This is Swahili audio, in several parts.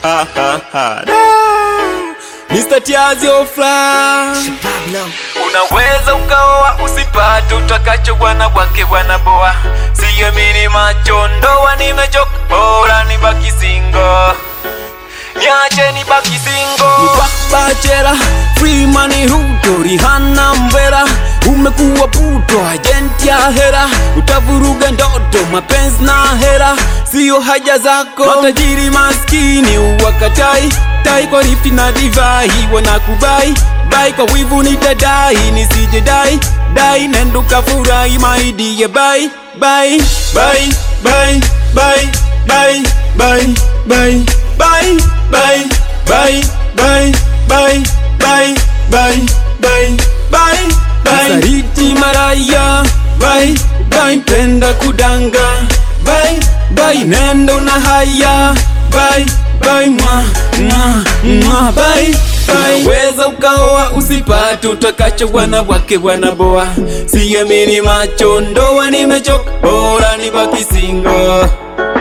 ha ha ha Mr. Tiazio Fly Unaweza ukaoa usipate utakacho bwana bwake bwana boa Siyamini macho ndoa nimechoka bora nibaki single Niache nibaki single Bachera free money huto Rihanna mbera Umekuwa puto agent ya hera Utavuruga ndoto mapenzi na hera Sio haja zako Matajiri maskini uwakatai Tai kwa rifti na divai Wanakubai Bai kwa wivu nitadai Nisije dai Dai nendo kafurahi maidi ya bai Bai Bai Bai Bai Bai Bai Bai Bai Bai Bai Bai Bai Bai Bai Bai Bai Bai Sariti maraya Bai Bai penda kudanga Bai Bai nendo na haya Bai Bai mwa mwa mwa Bai Bai Weza ukaoa usipate utakacho bwana wake bwana boa Siyamini macho ndoa nimechoka bora nibaki single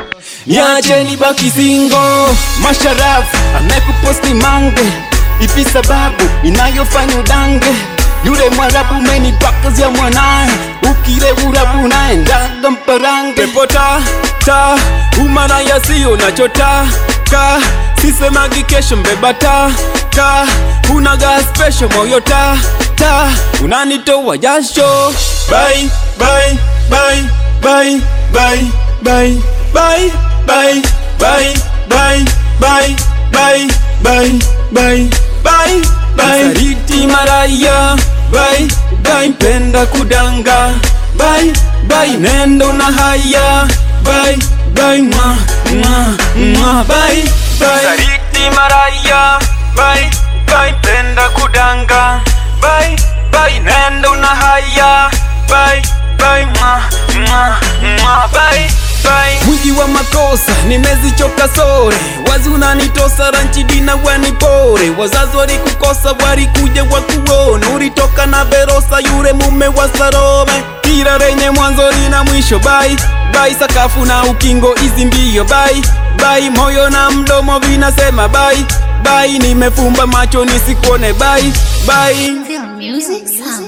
Niache nibaki single Masharafu amekuposti mange Ipi sababu inayofanya udange Yule mwarabu menipaka ya mwanaye Ukile urabu naendaga mparange Pepota ta umana yasiyo nachota ka Sisemagi kesho mbeba ta ka Unaga special moyo ta ta Unanitoa jasho Bye bye bye bye bye bye bye bye bye bye bye bye bye bye bye bye Sariti maraya bye bye penda kudanga bye bye nendo na haya bye bye mwa mwa mwa bye bye Sariti maraya bye bye penda kudanga bye bye nendo na haya bye bye mwa mwa mwa bye bye Mwingi wa makosa nimezichoka sore wazi unanitosa ranchi dina wanipore wazazi walikukosa walikuja wakuone ulitoka na Verosa yule mume wa Salome kila renye mwanzo lina mwisho bai bai sakafu na ukingo hizi mbio bai bai moyo na mdomo vinasema bai bai nimefumba macho nisikuone bai bai Feel music sound.